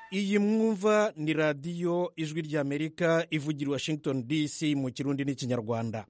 iyi mwumva ni radiyo ijwi ry'amerika ivugira washington dc mu kirundi n'ikinyarwanda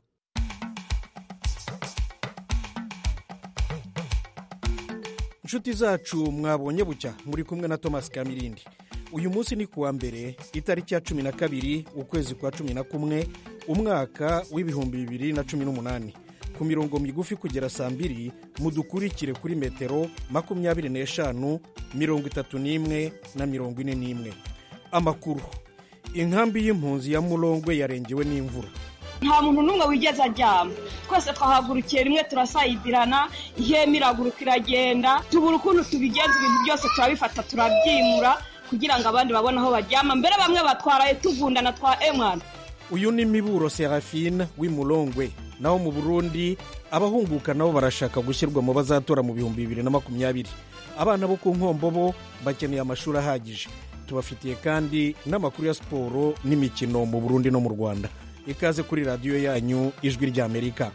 inshuti zacu mwabonye bucya muri kumwe na thomas kamirindi uyu munsi ni kuwa mbere itariki ya cumi na kabiri ukwezi kwa cumi na kumwe umwaka w'ibihumbi bibiri na cumi n'umunani ku mirongo migufi kugera saa mbiri mudukurikire kuri metero makumyabiri n'eshanu mirongo itatu n'imwe na mirongo ine n'imwe amakuru inkambi y'impunzi ya murongwe yarengewe n'imvura nta muntu n'umwe wigeze aryama twese twahagurukiye rimwe turasayidirana ihema iraguruka iragenda tubura ukuntu tubigenza ibintu byose turabifata turabyimura kugira ngo abandi babone aho baryama mbere bamwe batwaraye tugundana twa emwana uyu ni miburo serafine w'imurongwe naho mu burundi abahunguka nabo barashaka gushyirwa mu bazatora mu bihumbi bibiri na makumyabiri abana bo ku nkombo bo bakeneye amashuri ahagije tubafitiye kandi n'amakuru ya siporo n'imikino mu burundi no mu rwanda ikaze kuri radiyo yanyu ijwi ry'amerika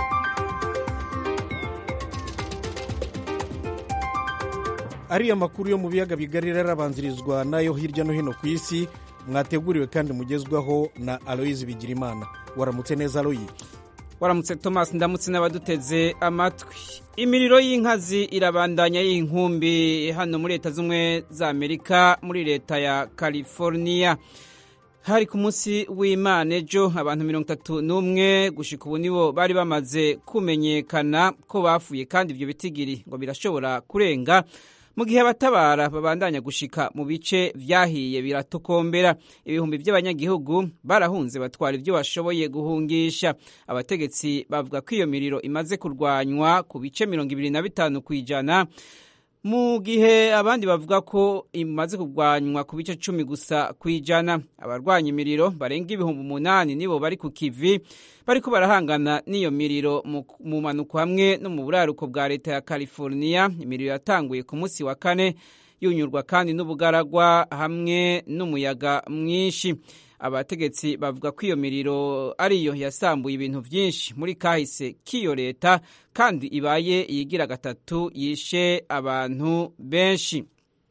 ariya makuru yo mu biyaga bigari arabanzirizwa n'ayo hirya no hino ku isi mwateguriwe kandi mugezwaho na aloyizi bigirimana waramutse neza aloyi waramutse thomas ndamutse n'abaduteze amatwi imiriro y'inkazi irabandanya y'inkumbi hano muri leta z'ubumwe za amerika muri leta ya california hari ku munsi w'imana ejo abantu mirongo itatu n'umwe gushika ubu nibo bari bamaze kumenyekana ko bapfuye kandi ibyo bitigiri ngo birashobora kurenga mu gihe abatabara babandanya gushika mu bice vyahiye biratokombera ibihumbi by'abanyagihugu barahunze batwara ibyo bashoboye guhungisha abategetsi bavuga ko iyo miriro imaze kurwanywa ku bice mirongo ibiri na bitanu ku ijana mu gihe abandi bavuga ko imaze kurwanywa ku bice cumi gusa ku ijana abarwanya imiriro barenga ibihumbi umunani nibo bari ku kivi bariko barahangana n'iyo miriro mu manuko hamwe no mu buraruko bwa leta ya california imiriro yatanguye ku munsi wa kane yunyurwa kandi n'ubugaragwa hamwe n'umuyaga mwinshi abategetsi bavuga ko iyo miriro ariyo yasambuye ibintu byinshi muri kahise k'iyo leta kandi ibaye iyigira gatatu yishe abantu benshi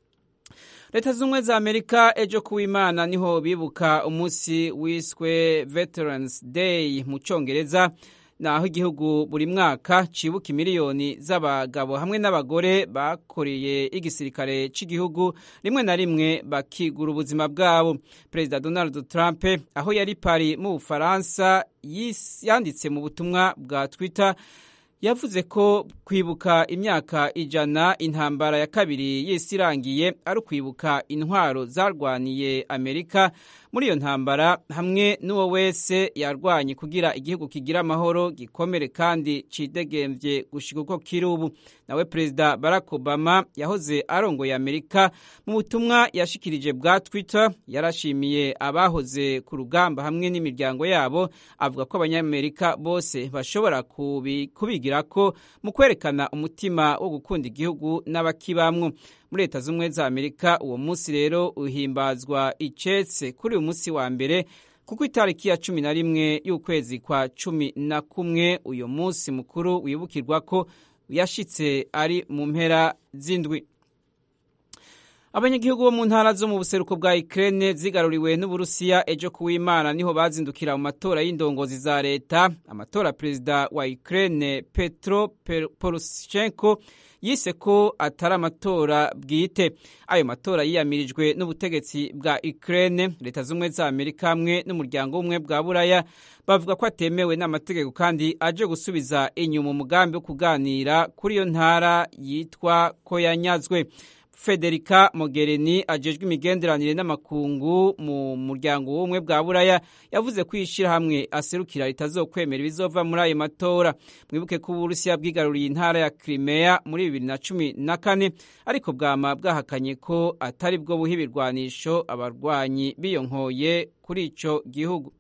leta z'ubumwe za amerika ejo kuw'imana niho bibuka umunsi wiswe veterans day mu cyongereza naho igihugu buri mwaka cibuka imiliyoni z'abagabo hamwe n'abagore bakoreye igisirikare cy'igihugu rimwe na rimwe bakigura ubuzima bwabo perezida donald trump aho yari pari mu bufaransa yanditse mu butumwa bwa twitter yavuze ko kwibuka imyaka ijana intambara ya kabiri y'isi irangiye ari ukwibuka intwaro zarwaniye amerika muri iyo ntambara hamwe n'uwo wese yarwanye kugira igihugu kigira amahoro gikomere kandi cidegembye gushika uko kiri ubu nawe perezida barack obama yahoze arongoye amerika mu butumwa yashikirije bwa twitter yarashimiye abahoze ku rugamba hamwe n'imiryango yabo avuga ko abanyamerika bose bashobora kubigira ko mu kwerekana umutima wo gukunda igihugu n'abakibamwo muri leta z'ubumwe za amerika uwo munsi rero uhimbazwa icetse kuri uyu munsi wa mbere kuko itariki ya cumi na rimwe y'ukwezi kwa cumi na kumwe uyu munsi mukuru wibukirwa ko yashitse ari mu mpera z'indwi abanyagihugu bo mu ntara zo mu buseruko bwa Ukraine zigaruriwe n'Uburusiya ejo kuw'Imana niho bazindukira mu matora y'indongozi za leta amatora perezida wa Ukraine Petro Poroshenko yise ko atari amatora bwite ayo matora yiyamirijwe n'ubutegetsi bwa Ukraine leta z'ubumwe za Amerika hamwe n'umuryango w'ubumwe bwa Buraya bavuga ko atemewe n'amategeko kandi aje gusubiza inyuma umugambi wo kuganira kuri iyo ntara yitwa ko yanyazwe Federica Mogherini ajejwe imigenderanire n'amakungu mu muryango w'ubumwe bwa Buraya yavuze ko ishyirahamwe aserukira ritazokwemera ibizova muri ayo matora mwibuke ko Uburusiya bwigaruriye intara ya Crimea muri bibiri na cumi na kane ariko bwama bwahakanye ko atari bwo buha ibirwanisho abarwanyi biyonkoye kuri ico gihugu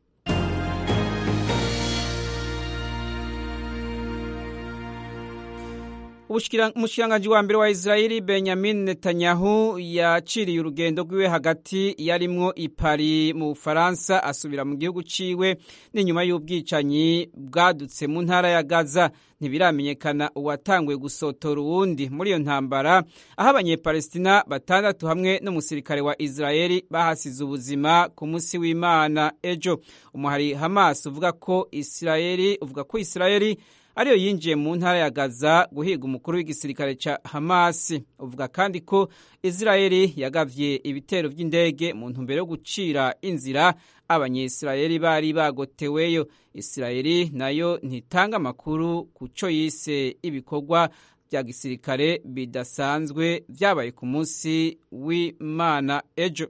umushikiranganji wa mbere wa israeli benyamin netanyahu yaciriye urugendo rwiwe hagati yarimwo ipari mu bufaransa asubira mu gihugu ciwe n'inyuma y'ubwicanyi bwadutse mu ntara ya gaza ntibiramenyekana uwatanguye gusotora uwundi muri iyo ntambara aho abanyepalestina batandatu hamwe n'umusirikare wa israeli bahasize ubuzima ku munsi w'imana ejo umuhari hamas uvuga ko israeli uvuga ko israeli ariyo yinjiye mu ntara ya gaza guhiga umukuru w'igisirikare ca hamas uvuga kandi ko israeli yagavye ibitero vy'indege mu ntumbero yo gucira inzira abanyisirayeli bari bagoteweyo isirayeli nayo ntitanga amakuru ku co yise ibikorwa vya gisirikare bidasanzwe vyabaye ku munsi w'imana ejo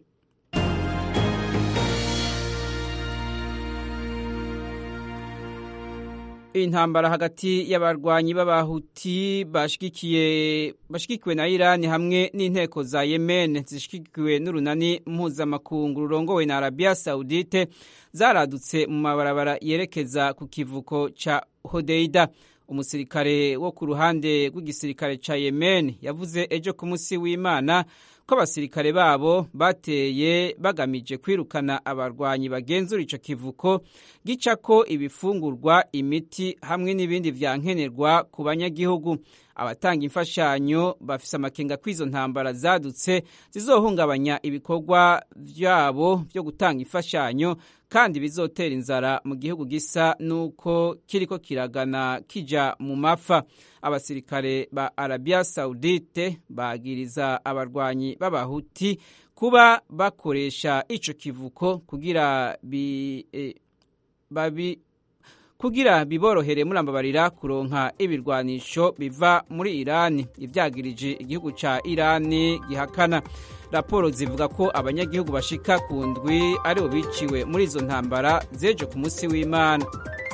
intambara hagati y'abarwanyi b'abahuti bashigikiwe na irani hamwe n'inteko za yemen zishigikiwe n'urunani mpuzamakungu rurongowe na arabiya saudite zaradutse mu mabarabara yerekeza ku kivuko ca hodeida umusirikare wo ku ruhande rw'igisirikare ca yemen yavuze ejo ku munsi w'imana ko abasirikare babo bateye bagamije kwirukana abarwanyi bagenzura ico kivuko gicako ibifungurwa imiti hamwe n'ibindi vyankenerwa ku banyagihugu abatanga imfashanyo bafise amakenga ko izo ntambara zadutse zizohungabanya ibikorwa vyabo vyo gutanga imfashanyo kandi bizotera inzara mu gihugu gisa nuko kiriko kiragana kija mu mafa abasirikare ba arabiya saudite bagiriza abarwanyi b'abahuti kuba bakoresha ico kivuko kugira bi, eh, babi kugira biborohere murambabarira kuronka ibirwanisho biva muri irani ivyagirije igihugu ca irani gihakana raporo zivuga ko abanyagihugu bashika ku ndwi aribo biciwe muri izo ntambara zeje ku munsi w'imana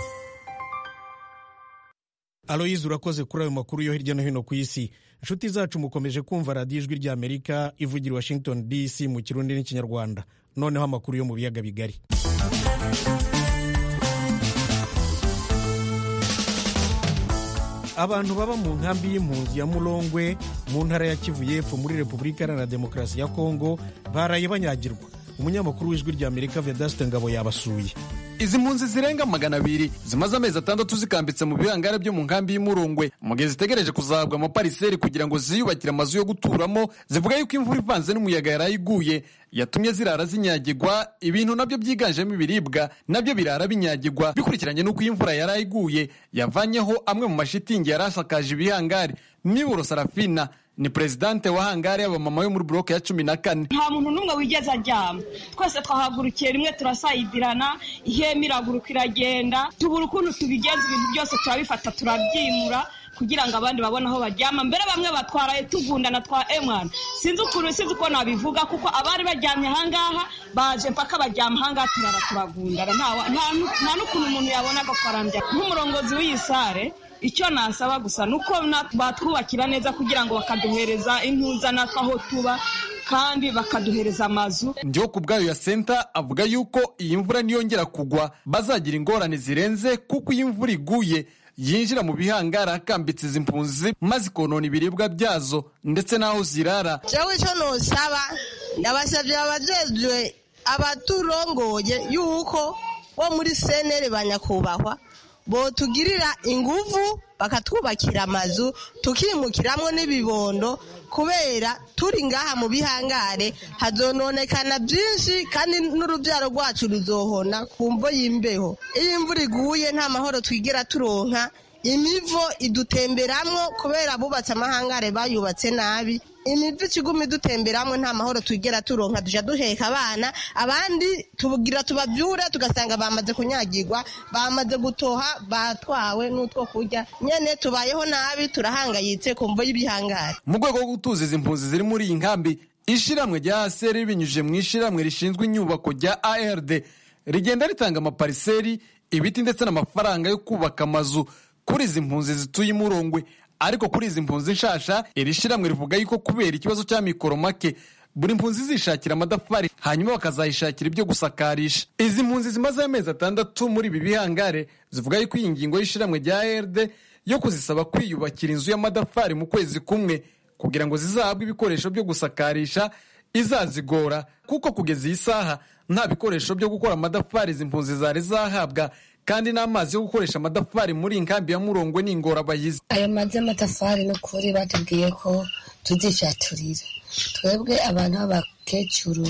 aloyizi urakoze kuri ayo makuru yo hirya no hino ku isi inshuti zacu mukomeje kumva radiyo ijwi rya amerika ivugira washington dc mu kirundi n'ikinyarwanda noneho amakuru yo mu biyaga bigari abantu baba mu nkambi y'impunzi ya murongwe mu ntara ya kivu y'epfo muri repubulika iharanira demokarasi ya kongo baraye banyagirwa umunyamakuru w'ijwi rya amerika vedaste ngabo yabasuye izi mpunzi zirenga magana abiri zimaze amezi atandatu zikambitse mu bihangare byo mu nkambi y'umurungwe mu gihe zitegereje kuzahabwa amapariseri kugira ngo ziyubakire amazu yo guturamo zivuga yuko imvura ivanze n'umuyaga yaraye iguye yatumye zirara zinyagirwa ibintu nabyo byiganjemo ibiribwa nabyo birara binyagirwa bikurikiranye n'uko iyi mvura yaraye iguye yavanyeho amwe mu mashitingi yari asakaje ibihangare miburo sarafina ni perezidante wa hangari y'abamama yo muri buroke ya cumi na kane nta muntu n'umwe wigeze aryama twese twahagurukiye rimwe turasayidirana ihema iraguruka iragenda tubura ukuntu tubigenza ibintu byose turabifata turabyimura kugira ngo abandi babone aho baryama mbere bamwe batwaraye tugundana twa emwana sinzi ukuntu sinzi uko nabivuga kuko abari baryamye ahangaha baje mpaka baryama ahangaha turara turagundana nta n'ukuntu umuntu yabona agafaranga nk'umurongozi w'iyi sare icyo nasaba gusa ni uko batwubakira neza kugira ngo bakaduhereza intuza natwe aho tuba kandi bakaduhereza amazu ndiho ku bwayo ya senta avuga yuko iyi mvura niyongera kugwa bazagira ingorane zirenze kuko iyi mvura iguye yinjira mu bihangara hakambitse izi mpunzi maze ikonona ibiribwa byazo ndetse n'aho zirara jewe icyo nusaba ndabasabye abajejwe abaturongoye yuko bo muri senere ba nyakubahwa botugirira inguvu bakatwubakira amazu tukimukiramwo n'ibibondo kubera turi ngaha mu bihangare hazononekana byinshi kandi n'urubyaro rwacu ruzohona ku mvo y'imbeho iyo imvura iguye nta mahoro twigira turonka imivo idutemberamwo kubera abubatse amahangare bayubatse nabi imivo ikiguma idutemberamwo nta mahoro twigera turonka duja duheka abana abandi tugira tubabyure tugasanga bamaze kunyagirwa bamaze gutoha batwawe n'utwo kurya nyene tubayeho nabi turahangayitse ku mvo y'ibihangare mu rwego rwo gutuza izi mpunzi ziri muri iyi nkambi ishiramwe rya aseri binyujije mu ishiramwe rishinzwe inyubako rya ard rigenda ritanga amapariseri ibiti ndetse n'amafaranga yo kubaka amazu kuri izi mpunzi zituye imurongwe ariko kuri izi mpunzi nshasha iri shiramwe rivuga yuko kubera ikibazo cya mikoro make buri mpunzi zishakira amadafari hanyuma bakazayishakira ibyo gusakarisha izi mpunzi zimaze amezi atandatu muri ibi bihangare zivuga yuko iyi ngingo y'ishiramwe rya erd yo kuzisaba kwiyubakira inzu y'amadafari mu kwezi kumwe kugira ngo zizahabwe ibikoresho byo gusakarisha izazigora kuko kugeza iyi saha nta bikoresho byo gukora amadafari izi mpunzi zari zahabwa kandi n'amazi yo gukoresha amadafari muri iyi nkambi ya murongwe ni ingorabahizi ayo mazi y'amatafari ni ukuri batubwiye ko tuzicaturira twebwe abantu b'abakecuru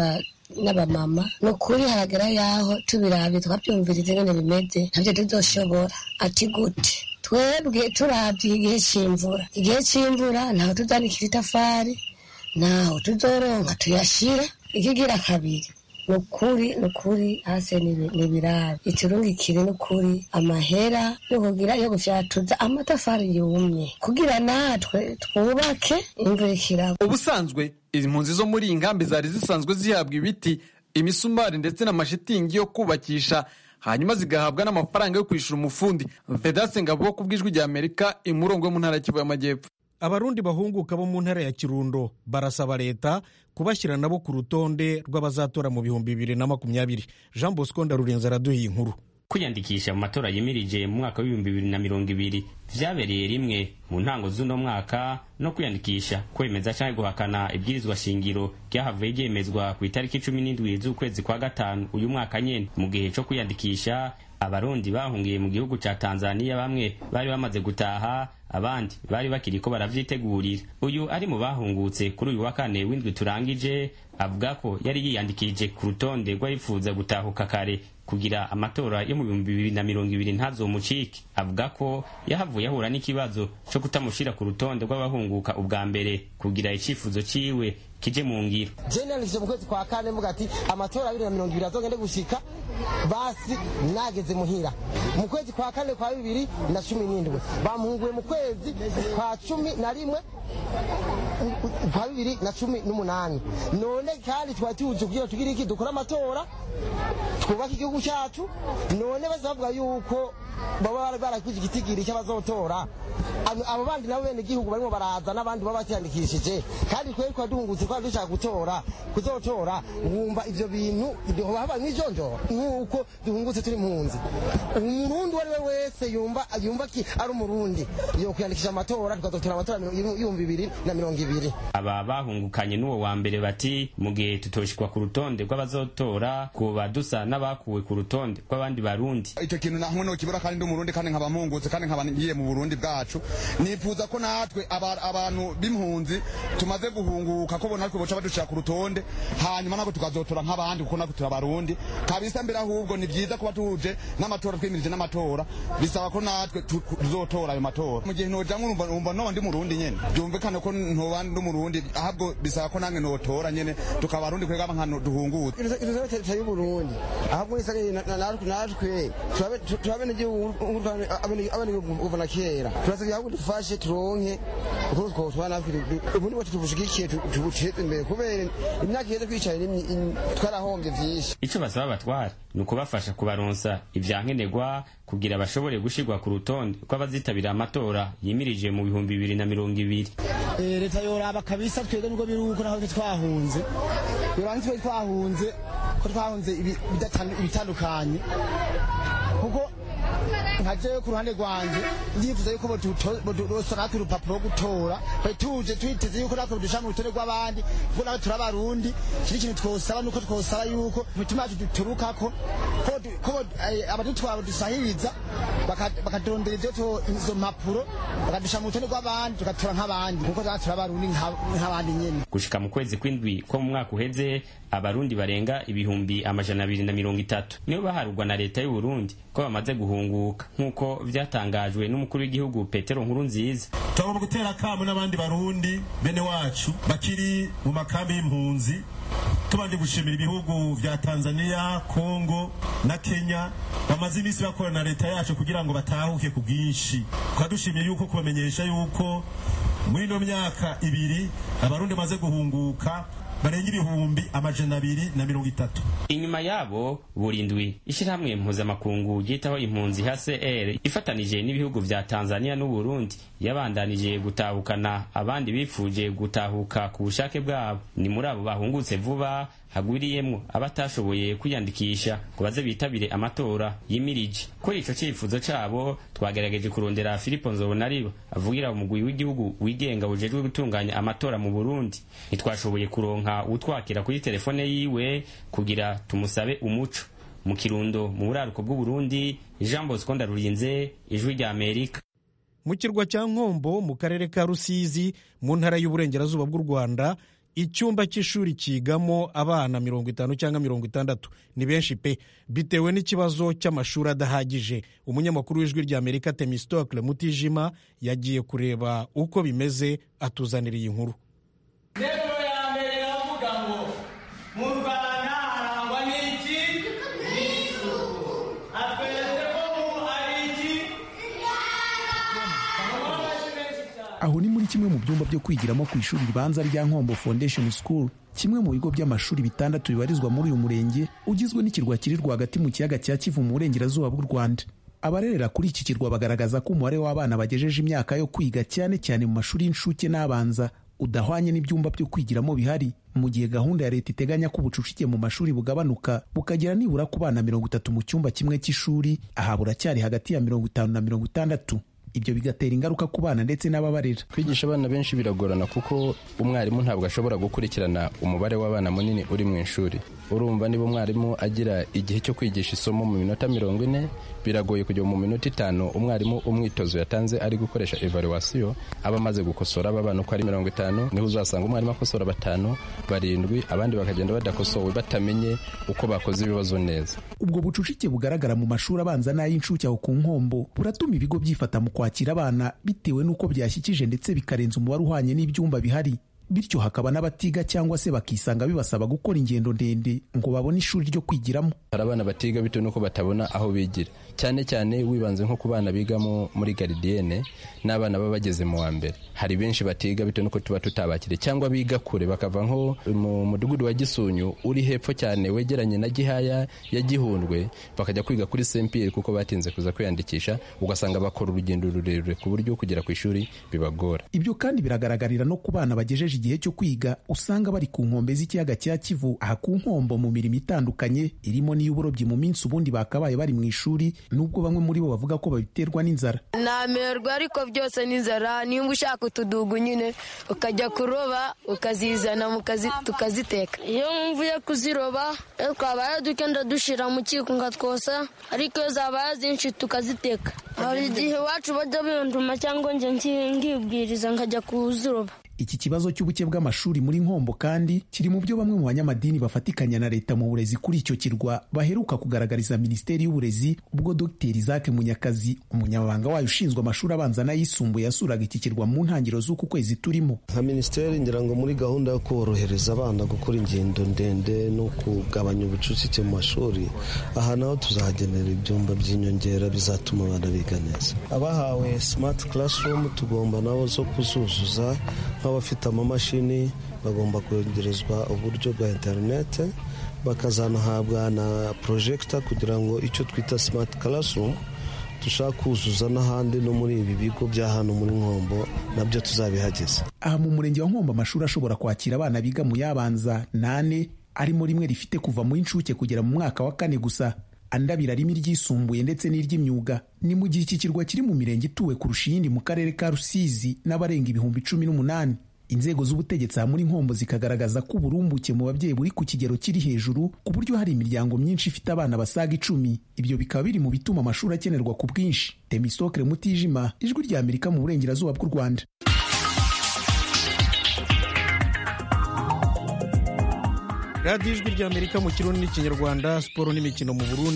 n'abamama ni ukuri haragera yaho tubirabe twabyumviriza ingene bimeze ntabyo tuzoshobora ati gute twebwe turabye igihe cy'imvura igihe cy'imvura ntaho tuzanikira itafari ntaho tuzoronka tuyashira ikigira kabiri ni ukuri ni ukuri hasi ni birabe iturungikire ni ukuri amahera yo kugira yo gufyatuza amatafari yumye kugira natwe twubake imvura ikiragwa ubusanzwe izi mpunzi zo muri iyi nkambi zari zisanzwe zihabwa ibiti imisumari ndetse n'amashitingi yo kubakisha hanyuma zigahabwa n'amafaranga yo kwishyura umufundi vedase ngabo ku bw'ijwi rya amerika imurongo yo mu ntara ya kivu y'amajyepfo abarundi bahunguka bo mu ntara ya kirundo barasaba leta kubashyira nabo ku rutonde rw'abazatora mu bihumbi bibiri na makumyabiri jean bosco ndarurenza araduha inkuru kwiyandikisha mu matora yimirije mu mwaka w'ibihumbi bibiri na mirongo ibiri vyabereye rimwe mu ntango z'uno mwaka no kwiyandikisha kwemeza canke guhakana ibwirizwa shingiro ryahavuye ryemezwa ku itariki cumi n'indwi z'ukwezi kwa gatanu uyu mwaka nyene mu gihe co kwiyandikisha abarundi bahungiye mu gihugu ca tanzaniya bamwe bari bamaze gutaha abandi bari bakiriko baravyitegurira uyu ari mu bahungutse kuri uyu wa kane w'indwi turangije avuga ko yari yiyandikije ku rutonde rw'abifuza gutahuka kare kugira amatora yo mu bihumbi bibiri na mirongo ibiri ntazomucike avuga ko yahavuye ahura n'ikibazo co kutamushira ku rutonde rw'abahunguka ubwa mbere kugira icifuzo ciwe kije mu ngiro jenalije mu kwezi kwa kane mvuga ati amatora abiri na mirongo ibiri azogende gushika basi nageze muhira mu kwezi kwa kane kwa bibiri na cumi n'indwi bamuhunguye mu kwezi kwa cumi na rimwe kwa bibiri na cumi n'umunani none kandi twari tuje kugira tugire iki dukore amatora twubake igihugu cyacu none baza bavuga yuko baba barakwije igitigiri cy'abazotora abo bandi nabo bene igihugu barimo baraza n'abandi baba bakiyandikishije kandi twari twari duhungutse twari dushaka gutora kuzotora wumva ivyo bintu haba nk'ijonjora nk'uko duhungutse turi mpunzi umurundi uwo ari we wese yumva yumva ki ari umurundi yo kwiyandikisha amatora tukazotora amatora y'ibihumbi bibiri na mirongo ibiri aba bahungukanye n'uwo wa mbere bati mu gihe tutoshikwa ku rutonde rw'abazotora kuba dusa n'abakuwe ku rutonde rw'abandi barundi icyo kintu namwe nokibura kandi ndi umurundi kandi nkaba mpungutse kandi nkaba ngiye mu burundi bwacu nifuza ko natwe abantu b'impunzi tumaze guhunguka ko natwe boca badushira ku rutonde hanyuma nako tukazotora nk'abandi kuko natwe turi abarundi kabisa mbere ahubwo ni byiza kuba tuje n'amatora twimirije n'amatora bisaba ko natwe tuzotora ayo matora mu gihe noja nkumva noba ndi murundi nyene byumvikane ko ntoba ndi umurundi ahubwo bisaba ko nange notora nyene tukaba abarundi kwega nkano duhungutse leta y'uburundi ahubwo isagaye natwe turabe n'igihugu kuva na kera turasabye ahubwo dufashe turonke uko twotwara natwe ubundi bwacu tubushigikiye tubuteze imbere kubera imyaka iheze twicaye twarahombye vyinshi ico basaba abatwara ni ukubafasha kubaronsa ivyankenerwa kugira bashobore gushirwa ku rutonde rw'abazitabira amatora yimirije mu bihumbi bibiri na mirongo ibiri leta yoraba kabisa twebwe nubwo biri uko naho twahunze yoraba ntitwe twahunze ko twahunze ibitandukanye kuko nka jewe ku ruhande rwanje ndifuza yuko boturosa natwe urupapuro rwo gutora tuje twiteze yuko natwe dusha mu rutonde rw'abandi kuko natwe turi abarundi kiri ikintu twosaba nuko twosaba yuko imitima yacu duturukako ko abadutwara badusahiriza bakadondera ivyo izo mpapuro bakadusha mu rutonde rw'abandi tugatora nk'abandi kuko natwe turi abarundi nk'abandi nyene gushika mu kwezi kw'indwi ko mu mwaka uheze abarundi barenga ibihumbi amajana abiri na mirongo itatu nibo baharurwa na leta y'uburundi ko bamaze guhunguka nk'uko vyatangajwe n'umukuru w'igihugu petero nkuru nziza tugomba gutera akamu n'abandi barundi bene wacu bakiri mu makambi y'impunzi tubanje gushimira ibihugu vya tanzania kongo na kenya bamaze iminsi bakorana na leta yacu kugira ngo batahuke ku bwinshi tukaba dushimiye yuko kubamenyesha yuko muri ino myaka ibiri abarundi bamaze guhunguka barenga ibihumbi amajana abiri na mirongo itatu inyuma yabo burindwi ishyirahamwe mpuzamakungu ryitaho impunzi hcr ifatanije n'ibihugu vya tanzania n'uburundi yabandanije gutahukana abandi bifuje gutahuka ku bushake bwabo ni muri abo bahungutse vuba hagwiriyemwo abatashoboye kwiyandikisha ngo baze bitabire amatora yimirije kuri ico cifuzo cabo twagerageje kurondera filipo nzobonariba avugira umugwi w'igihugu wigenga bujejwe gutunganya amatora mu burundi ntitwashoboye kuronka utwakira kuri telefone yiwe kugira tumusabe umuco mu kirundo mu buraruko bw'uburundi jean bosco ndarurinze ijwi rya amerika mu kirwa cya nkombo mu karere ka rusizi mu ntara y'uburengerazuba bw'u rwanda icyumba cy'ishuri cyigamo abana mirongo itanu cyangwa mirongo itandatu ni benshi pe bitewe n'ikibazo cy'amashuri adahagije umunyamakuru w'ijwi rya amerika temistokle mutijima yagiye kureba uko bimeze atuzanira iyi nkuru interuro ya mbere iravuga ngo mu rwanda harangwa n'iki n'isuku atweretse ko mu ari iki aho ni muri kimwe mu byumba byo kwigiramo ku ishuri ribanza rya nkombo foundation school kimwe mu bigo by'amashuri bitandatu bibarizwa muri uyu murenge ugizwe n'ikirwa kiri rwagati mu kiyaga cya kivu mu burengerazuba bw'u rwanda abarerera kuri iki kirwa bagaragaza ko umubare w'abana bagejeje imyaka yo kwiga cyane cyane mu mashuri y'incuke n'abanza udahwanye n'ibyumba byo kwigiramo bihari mu gihe gahunda ya leta iteganya ko ubucucike mu mashuri bugabanuka bukagera nibura ku bana mirongo itatu mu cyumba kimwe cy'ishuri aha buracyari hagati ya mirongo itanu na mirongo itandatu ibyo bigatera ingaruka ku bana ndetse n'ababarera kwigisha abana benshi biragorana kuko umwarimu ntabwo ashobora gukurikirana umubare w'abana munini uri mu ishuri urumva niba umwarimu agira igihe cyo kwigisha isomo mu minota mirongo ine biragoye kujya mu minota itanu umwarimu umwitozo yatanze ari gukoresha evaluwasiyo aba amaze gukosora aba bana uko ari mirongo itanu niho uzasanga umwarimu akosora batanu barindwi abandi bakagenda badakosowe batamenye uko bakoze ibibazo neza ubwo bucucike bugaragara mu mashuri abanza n'ay'incuke aho ku nkombo buratuma ibigo byifata mu kwakira abana bitewe n'uko byashyikije ndetse bikarenza umubare uhwanye n'ibyumba bihari bityo hakaba n'abatiga cyangwa se bakisanga bibasaba gukora ingendo ndende ngo babone ishuri ryo kwigiramo hari abana batiga bitewe n'uko batabona aho bigira cyane cyane wibanze nko ku bana bigamo muri garidiyene n'abana baba bageze mu wa mbere hari benshi batiga bitewe n'uko tuba tutabakiriye cyangwa biga kure bakava nko mu mudugudu wa gisunyu uri hepfo cyane wegeranye na gihaya ya gihundwe bakajya kwiga kuri sempiyeri kuko batinze kuza kwiyandikisha ugasanga bakora urugendo rurerure ku buryo kugera ku ishuri bibagora ibyo kandi biragaragarira no ku bana bagejeje igihe cyo kwiga usanga bari ku nkombe z'ikiyaga cya kivu aha ku nkombo mu mirimo itandukanye irimo n'iy'uburobyi mu minsi ubundi bakabaye bari mu ishuri nubwo bamwe muri bo bavuga ko babiterwa n'inzara namerwa ariko byose n'inzara niba ushaka utudugu nyine ukajya kuroba ukazizana tukaziteka iyo mvuye kuziroba twabaye dukenda dushyira mu kiko ngatwosa ariko iyo zabaye zinshi tukaziteka hari igihe iwacu bajya binduma cyangwa njye ngibwiriza nkajya kuziroba iki kibazo cy'ubuke bw'amashuri muri nkombo kandi kiri mu byo bamwe mu banyamadini bafatikanya na leta mu burezi kuri icyo kirwa baheruka kugaragariza minisiteri y'uburezi ubwo dr isaac munyakazi umunyamabanga wayo ushinzwe amashuri abanza n'ayisumbuye yasuraga iki kirwa mu ntangiriro z'uku kwezi turimo nka minisiteri ngira ngo muri gahunda yo korohereza abana gukora ingendo ndende no kugabanya ubucucike mu mashuri aha naho tuzahagenera ibyumba by'inyongera bizatuma abana biga neza abahawe smart classroom tugomba nabo zo kuzuzuza nk'abafite amamashini bagomba kwegerezwa uburyo bwa interinete bakazanahabwa na porojegita kugira ngo icyo twita simati karasumu dushaka kuzuza n'ahandi no muri ibi bigo bya hano muri nkombo nabyo tuzabihageze aha mu murenge wa nkombo amashuri ashobora kwakira abana biga mu yabanza nane arimo rimwe rifite kuva mu inshuke kugera mu mwaka wa kane gusa andi abiri arimo iryisumbuye ndetse n'iry'imyuga ni mu gihe iki kirwa kiri mu mirenge ituwe kurusha iyindi mu karere ka rusizi n'abarenga ibihumbi cumi n'umunani inzego z'ubutegetsi aha muri nkombo zikagaragaza ko uburumbuke mu babyeyi buri ku kigero kiri hejuru ku buryo hari imiryango myinshi ifite abana basaga icumi ibyo bikaba biri mu bituma amashuri akenerwa ku bwinshi temisokere mutijima ijwi rya amerika mu burengerazuba bw'u rwanda radiyo ijwi rya amerika mu kirundi n'ikinyarwanda siporo n'imikino mu burundi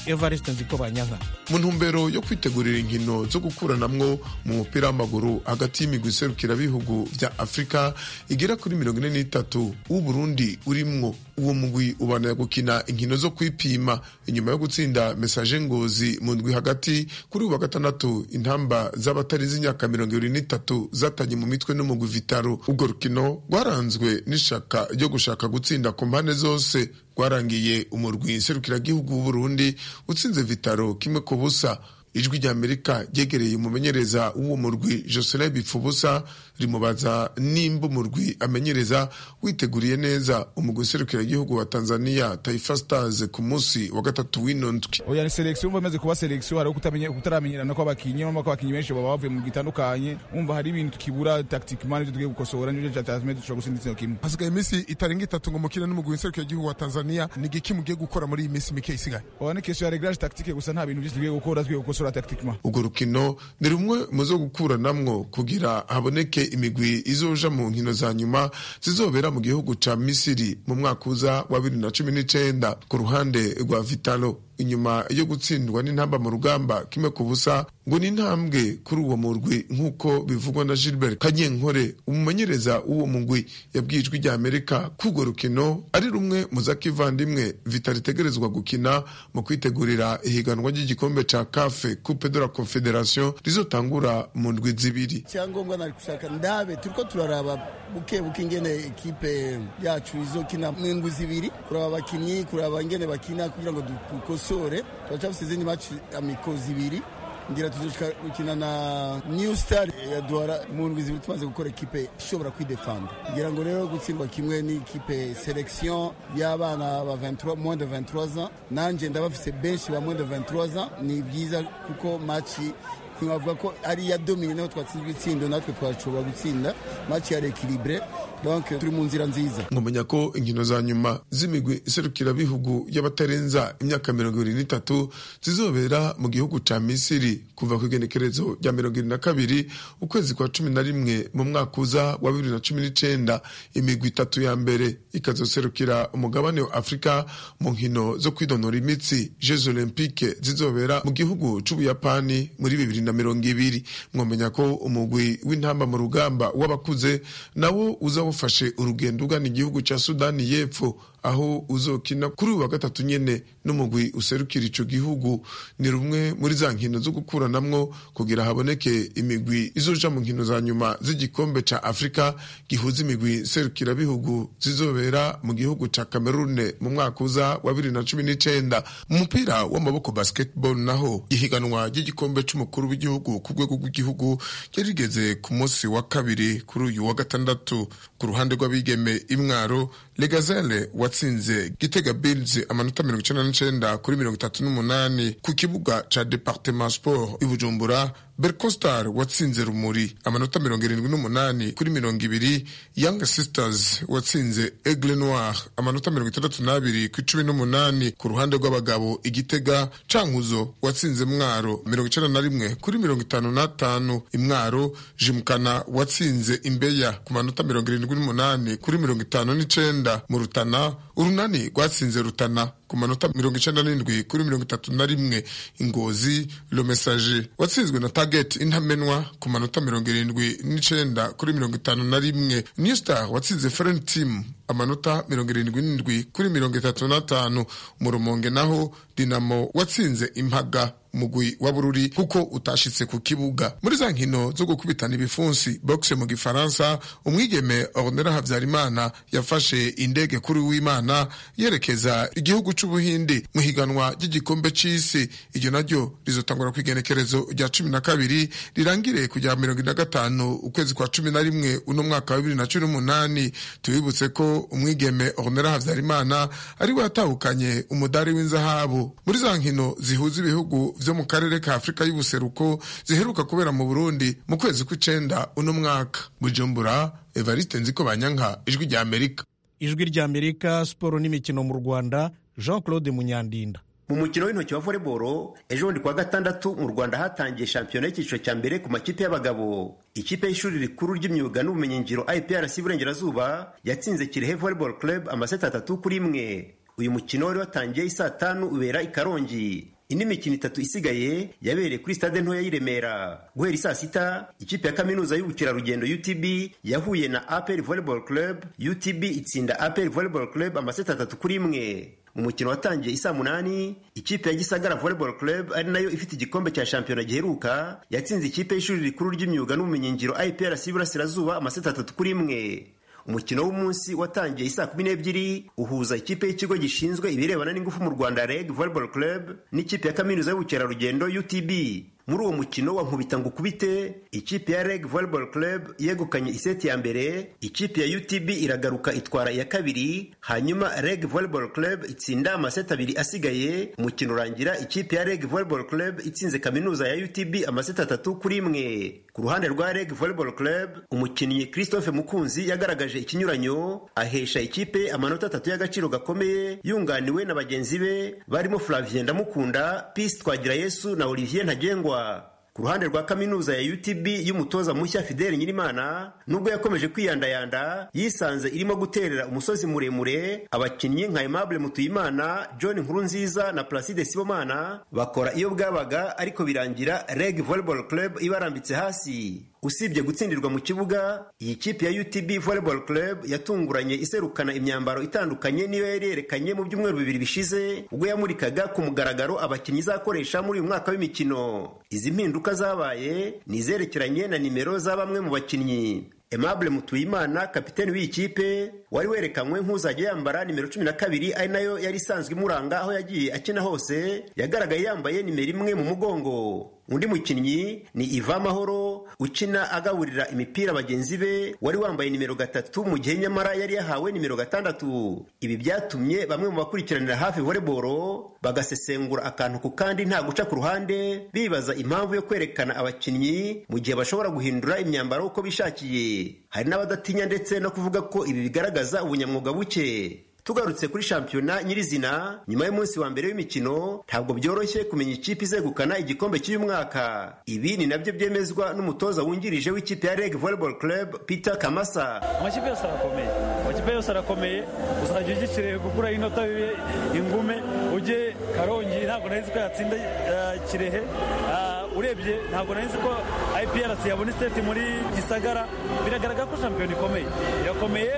evariste nziko banyanka mu ntumbero yo kwitegurira inkino zo gukuranamwo mu mupira w'amaguru hagati y'imigwi iserukirabihugu vya afurika igera kuri mirongo ine n'itatu w'uburundi urimwo uwo mugwi ubanira gukina inkino zo kwipima inyuma yo gutsinda mesaje ngozi mu ndwi hagati kuri uwa gatandatu intamba z'abatarenze imyaka mirongo ibiri n'itatu zatanye mu mitwe n'umugwi vitaro urwo rukino rwaranzwe n'ishaka ryo gushaka gutsinda ku mpande zose rwarangiye umurwi nserukiragihugu w'uburundi utsinze vitaro kimwe ku busa ijwi ry'amerika ryegereye umumenyereza w'uwo murwi joselin bipfubusa rimubaza nimba umurwi amenyereza witeguriye neza umugwi userukiragihugu wa tanzania taifa stars ku munsi wa gatatu w'ino ndwi oya ni selection umva imaze kuba selection hari kutamenya kutaramenyerana kw'abakinyi urumva ko abakinyi benshi baba bavuye mu gitandukanye umva hari ibintu tukibura tactiquement n'ibyo tugiye gukosora n'ibyo cyatumye dushobora gutsinda igitsina kimwe hasigaye iminsi itarenga itatu ngo mukine n'umugwi nserukiragihugu wa tanzania ni igiki mugiye gukora muri iyi minsi mike isigaye oya ni question ya reglage tactique gusa nta bintu byinshi tugiye gukora tugiye gukosora tactiquement urwo rukino ni rumwe mu zo gukuranamwo kugira haboneke imigwi izoja mu nkino za nyuma zizobera mu gihugu ca misiri mu mwaka uza wa bibiri na cumi n'icenda ku ruhande rwa vitalo inyuma yo gutsindwa n'intamba mu rugamba kimwe ku busa ngo ni intambwe kuri uwo murwi nk'uko bivugwa na gilbert kanyenkore umumenyereza w'uwo mugwi yabwiye ijwi rya amerika ko urwo rukino ari rumwe mu zakivandimwe vitali itegerezwa gukina mu kwitegurira ihiganwa ry'igikombe ca kafe coupe de la confederation rizotangura mu ndwi zibiri icyangombwa nari gushaka ndabe turiko turaraba buke buke ingene ekipe yacu izokina mu ndwi zibiri kuraba abakinyi kuraba ingene bakina kugira ngo dukosore turacafise izindi maci amiko zibiri ngira tuzoshika gukina na new star ya duhara mu ndwi zibiri tumaze gukora ekipe ishobora kwidefanda ngira ngo rero gutsindwa kimwe n'ikipe selection y'abana ba 23 moins de 23 ans nanje ndabafise benshi ba moins de 23 ans ni byiza kuko maci ntiwavuga ko ari iya domine naho twatsinzwe itsindo natwe twashobora gutsinda maci ya rekiribure donc turi mu nzira nziza nkumenya ko inkino za nyuma z'imigwi iserukirabihugu y'abatarenza imyaka mirongo ibiri n'itatu zizobera mu gihugu ca misiri kuva ku igenekerezo rya mirongo ibiri na kabiri ukwezi kwa cumi na rimwe mu mwaka uza wa bibiri na cumi n'icenda imigwi itatu ya mbere ikazoserukira umugabane wa afurika mu nkino zo kwidonora imitsi jeux olympique zizobera mu gihugu c'ubuyapani muri bibiri na mirongo ibiri mwomenya ko umugwi w'intamba mu rugamba w'abakuze nawo uza ufashe urugendo ugana igihugu cya sudani y'epfo aho uzokina kuri uyu wa gatatu nyene n'umugwi userukira ico gihugu ni rumwe muri za nkino zo gukuranamwo kugira haboneke imigwi izoja mu nkino za nyuma z'igikombe ca afurika gihuza imigwi serukirabihugu zizobera mu gihugu ca kamerune mu mwaka uza wa bibiri na cumi n'icenda mu mupira w'amaboko basketball naho ihiganwa ry'igikombe c'umukuru w'igihugu ku rwego rw'igihugu ryari rigeze ku munsi wa kabiri kuri uyu wa gatandatu ku ruhande rw'abigeme imwaro legazele watsinze gitega bills amanota mirongo icenda n'icenda kuri mirongo itatu n'umunani ku kibuga ca departement sport i bujumbura bercostar watsinze rumuri amanota mirongo irindwi n'umunani kuri mirongo ibiri young sisters watsinze aigle noir amanota mirongo itandatu n'abiri ku icumi n'umunani ku ruhande rw'abagabo igitega cankuzo watsinze mwaro mirongo icenda na rimwe kuri mirongo itanu n'atanu imwaro jimukana watsinze imbeya ku manota mirongo irindwi n'umunani kuri mirongo itanu n'icenda mu rutana urunani rwatsinze rutana ku manota mirongo icenda n'indwi kuri mirongo itatu na rimwe ingozi le message watsinzwe na target intamenwa ku manota mirongo irindwi n'icenda kuri mirongo itanu na rimwe new star watsinze friend team amanota mirongo irindwi n'indwi kuri mirongo itatu n'atanu mu rumonge naho dinamo watsinze impaga umugwi wa bururi kuko utashitse ku kibuga muri za nkino zo gukubitana ibifunsi boxe mu gifaransa umwigeme ornera habyarimana yafashe indege kuri w'imana yerekeza igihugu c'ubuhindi mu higanwa ry'igikombe c'isi iryo naryo rizotangura ku igenekerezo rya cumi na kabiri rirangire kujya mirongo ine na gatanu ukwezi kwa cumi na rimwe uno mwaka wa bibiri na cumi n'umunani tubibutse ko umwigeme ornera habyarimana ari we yatahukanye umudari w'inzahabu muri za nkino zihuza ibihugu vyo mu karere ka afurika y'ubuseruko ziheruka kubera mu burundi mu kwezi kw'icenda uno mwaka bujumbura evariste nziko banyanka ijwi rya amerika ijwi rya amerika siporo n'imikino mu rwanda jean claude munyandinda mu mukino w'intoki wa voleboro ejo bundi kuwa gatandatu mu rwanda hatangiye shampiyona y'icyiciro cya mbere ku makipe y'abagabo ikipe y'ishuri rikuru ry'imyuga n'ubumenyingiro iprc iburengerazuba yatsinze kirehe volleyball club amaseti atatu kuri imwe uyu mukino wari watangiye isaa tanu ubera i karongi indi mikino itatu isigaye yabereye kuri stade ntoya y'i remera guhera isaa sita ikipe ya kaminuza y'ubukerarugendo utb yahuye na apr volleyball club utb itsinda apr volleyball club amaseti atatu kuri imwe mu mukino watangiye isaa munani ikipe ya gisagara volleyball club ari nayo ifite igikombe cya shampiyona giheruka yatsinze ikipe y'ishuri rikuru ry'imyuga n'ubumenyingiro iprc iburasirazuba amaseti atatu kuri imwe umukino w'umunsi watangiye isaa kumi n'ebyiri uhuza ikipe y'ikigo gishinzwe ibirebana n'ingufu mu rwanda reg volleyball club n'ikipe ya kaminuza y'ubukerarugendo utb muri uwo mukino wa nkubita ngo ukubite ikipe ya reg volleyball club yegukanye iseti ya mbere ikipe ya utb iragaruka itwara iya kabiri hanyuma reg volleyball club itsinda amaseti abiri asigaye umukino urangira ikipe ya reg volleyball club itsinze kaminuza ya utb amaseti atatu kuri imwe ku ruhande rwa reg volleyball club umukinnyi christophe mukunzi yagaragaje ikinyuranyo ahesha ikipe amanota atatu y'agaciro gakomeye yunganiwe na bagenzi be barimo flavien ndamukunda peace twagira yesu na olivier ntagengwa ku ruhande rwa kaminuza ya utb y'umutoza mushya fideli nyirimana nubwo yakomeje kwiyandayanda yisanze irimo guterera umusozi muremure abakinnyi nka aimable mutuyimana john nkurunziza na placide sibomana bakora iyo bwabaga ariko birangira reg volleyball club ibarambitse hasi usibye gutsindirwa mu kibuga iyi kipe ya utb volleyball club yatunguranye iserukana imyambaro itandukanye niyo yari yerekanye mu byumweru bibiri bishize ubwo yamurikaga ku mugaragaro abakinnyi izakoresha muri uyu mwaka w'imikino izi mpinduka zabaye ni izerekeranye na nimero za bamwe mu bakinnyi Aimable Mutuyimana kapiteni w'iyi kipe wari werekanywe nk'uzajya yambara nimero cumi na kabiri ari nayo yari isanzwe imuranga aho yagiye akina hose yagaragaye yambaye nimero imwe mu mugongo undi mukinnyi ni Iva Mahoro ukina agaburira imipira bagenzi be wari wambaye nimero gatatu mu gihe nyamara yari yahawe nimero gatandatu ibi byatumye bamwe mu bakurikiranira hafi volleyball bagasesengura akantu ku kandi nta guca ku ruhande bibaza impamvu yo kwerekana abakinnyi mu gihe bashobora guhindura imyambaro uko bishakiye hari n'abadatinya ndetse no kuvuga ko ibi bigaragaza ubunyamwuga buke tugarutse kuri shampiyona nyirizina nyuma y'umunsi wa mbere w'imikino ntabwo byoroshye kumenya ikipe izegukana igikombe cy'uyu mwaka ibi ni nabyo byemezwa n'umutoza wungirije w'ikipe ya reg volleyball club peter kamasa amakipe yose arakomeye amakipe yose arakomeye uzajya ugikiriye gukura inota bibe ingume ujye karongi ntabwo nari ko yatsinda kirehe urebye ntabwo nari ko iprc yabona iseti muri gisagara biragaragara ko shampiyona ikomeye irakomeye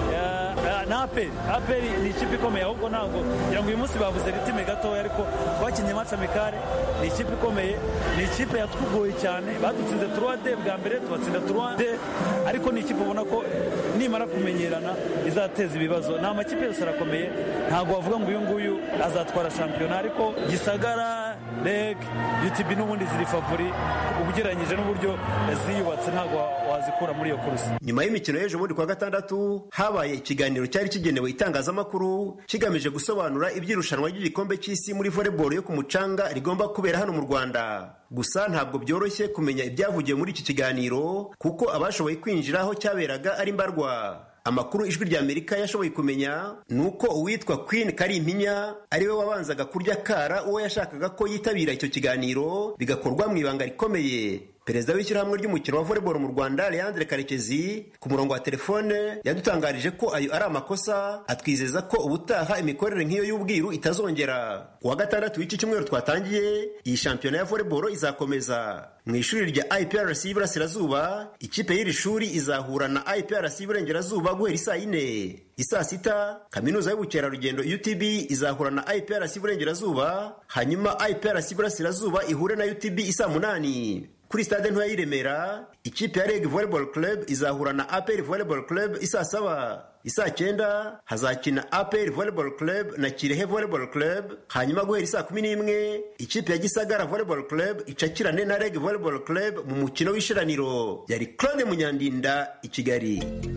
na aperi aperi ni ikipe ikomeye ahubwo ntabwo kugira ngo uyu munsi babuze ritime gatoya ariko twakinnye maci amikare ni ikipe ikomeye ni ikipe yatwugoye cyane badutsinze turuwade bwa mbere tubatsinda turuwade ariko ni ikipe ubona ko nimara kumenyerana izateza ibibazo ni amakipe yose arakomeye ntabwo wavuga ngo uyu nguyu azatwara shampiyona ariko gisagara reg utb n'ubundi ziri favori ugereranyije n'uburyo ziyubatse ntabwo wazikura muri iyo kurusi nyuma y'imikino y'ejo bundi kwa gatandatu habaye ikiganiro cyari kigenewe itangazamakuru kigamije gusobanura iby'irushanwa ry'igikombe cy'isi muri volleyball yo ku mucanga rigomba kubera hano mu rwanda gusa ntabwo byoroshye kumenya ibyavugiwe muri iki kiganiro kuko abashoboye kwinjira aho cyaberaga ari mbarwa amakuru ijwi rya amerika yashoboye kumenya ni uko uwitwa queen karimpinya ariwe wabanzaga kurya kara uwo yashakaga ko yitabira icyo kiganiro bigakorwa mu ibanga rikomeye perezida w'ishyirahamwe ry'umukino wa volleyball mu rwanda leandre karekezi ku murongo wa telefone yadutangarije ko ayo ari amakosa atwizeza ko ubutaha imikorere nk'iyo y'ubwiru itazongera ku wa gatandatu w'iki cyumweru twatangiye iyi shampiyona ya volleyball izakomeza mu ishuri rya iprc y'iburasirazuba ikipe y'iri shuri izahura na iprc y'iburengerazuba guhera isaa yine isaa sita kaminuza y'ubukerarugendo utb izahura na iprc y'iburengerazuba hanyuma iprc y'iburasirazuba ihure na utb isaa munani kuri stade ntoya y'i Remera ikipe ya Reg Volleyball Club izahura na APR Volleyball Club isaa saba isaa cyenda hazakina APR Volleyball Club na Kirehe Volleyball Club hanyuma guhera isaa kumi n'imwe ikipe ya Gisagara Volleyball Club icakirane na Reg Volleyball Club mu mukino w'ishiraniro yari Claude Munyandinda i Kigali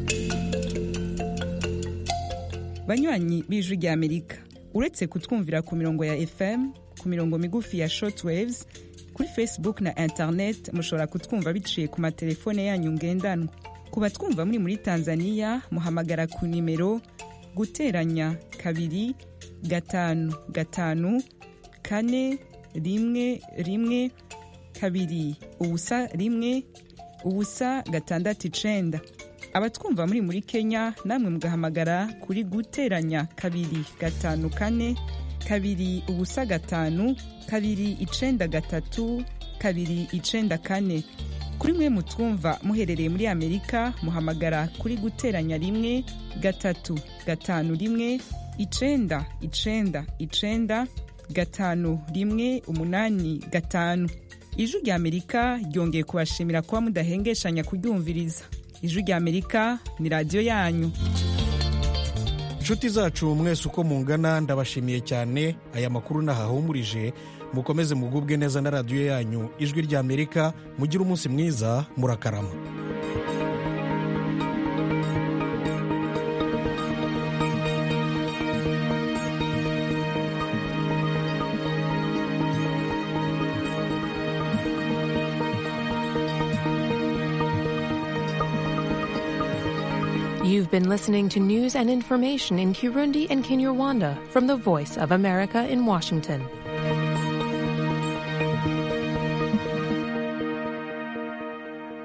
banywanyi b'ijwi rya Amerika uretse kutwumvira ku mirongo ya FM ku mirongo migufi ya shortwaves kuri facebook na internet mushobora kutwumva biciye ku matelefone yanyu ngendanwa ku batwumva muri muri tanzania muhamagara ku nimero guteranya kabiri gatanu gatanu kane rimwe rimwe kabiri ubusa rimwe ubusa gatandatu icenda abatwumva muri muri kenya namwe mugahamagara kuri guteranya kabiri gatanu kane kabiri ubusa gatanu kabiri icenda gatatu kabiri icenda kane kuri mwe mutwumva muherereye muri amerika muhamagara kuri guteranya rimwe gatatu gatanu rimwe icenda icenda icenda gatanu rimwe umunani gatanu ijwi rya amerika ryongeye kubashimira kuba mudahengeshanya kuryumviriza ijwi rya amerika ni radiyo yanyu inshuti zacu mwese uko mungana ndabashimiye cyane aya makuru nahahumurije mukomeze mugubwe neza na radiyo yanyu ijwi rya amerika mugire umunsi mwiza murakarama You've been listening to news and information in Kirundi and Kinyarwanda from the Voice of America in Washington.